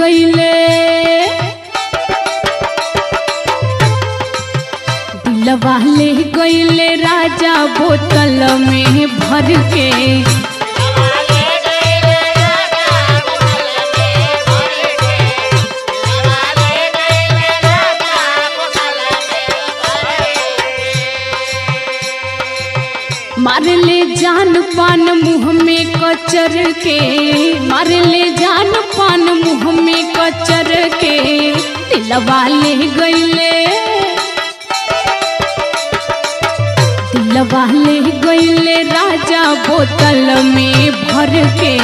गईले दिलवा ले गईले राजा बोतल में भर के मार ले जान पान मुंह में कचर के मार ले जान पान मुंह में कचर के दिलवा ले गईले दिलवा ले गईले राजा बोतल में भर के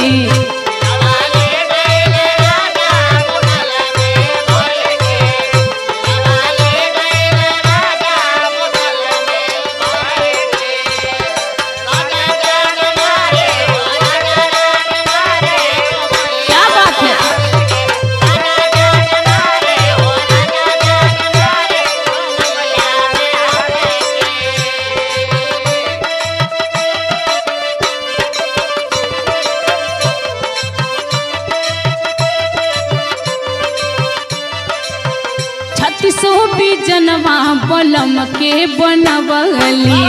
क्या बात है छत्तीसो भी जनवा बलम के बनवली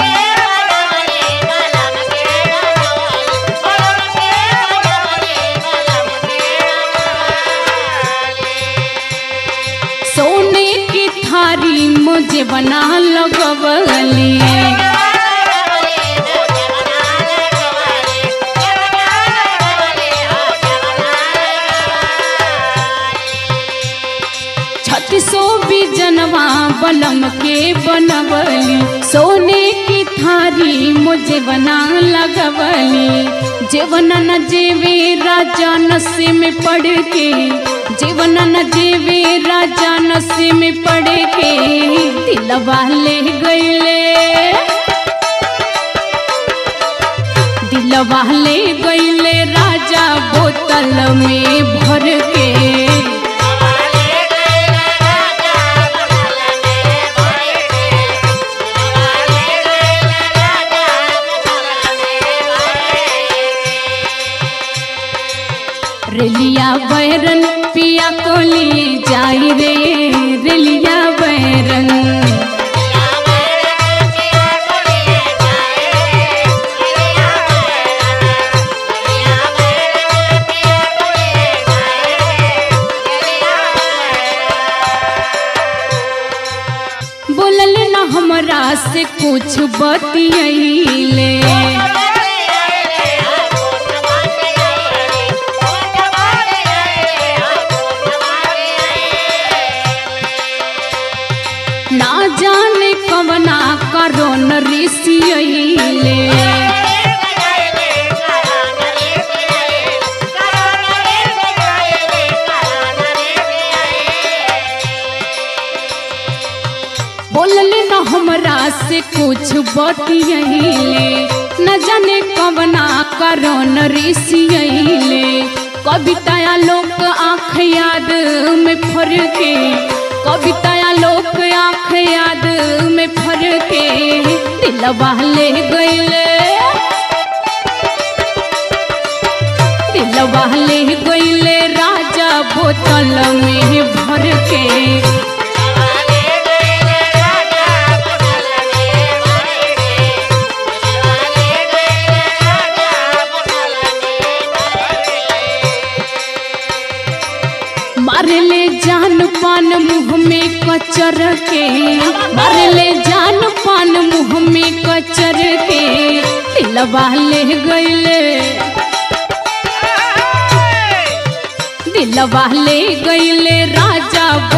सोने की थारी मुझे बना लगवली छत्तीसो भी जनवा बलम के बनवली सोने की थारी मुझे बना लगवली जीवन न जेवे राजा नशे में पड़ के जीवन न जेवे राजा नशे में पड़ के दिलवा ले गईले दिलवा ले गईले राजा बोतल में भर के रेलिया बैरन पिया कोली जाई रे रेलिया बैरन बोलल न हमरा से कुछ बतियैले ना जाने कवना करो न ऋषियैले बोलल न हमरा से कुछ बतियैले न जाने कवना करो न ऋषियैले कविताया लोक आँख याद में फर के कविताया लोक आँख याद में फर के दिलवा ले गईले दिलवा ले गईले राजा बोतल में भर के मारले जान पान मुंह में कचर के मारले जान पान मुंह में कचर के दिलवा ले गईले दिलवा ले गईले राजा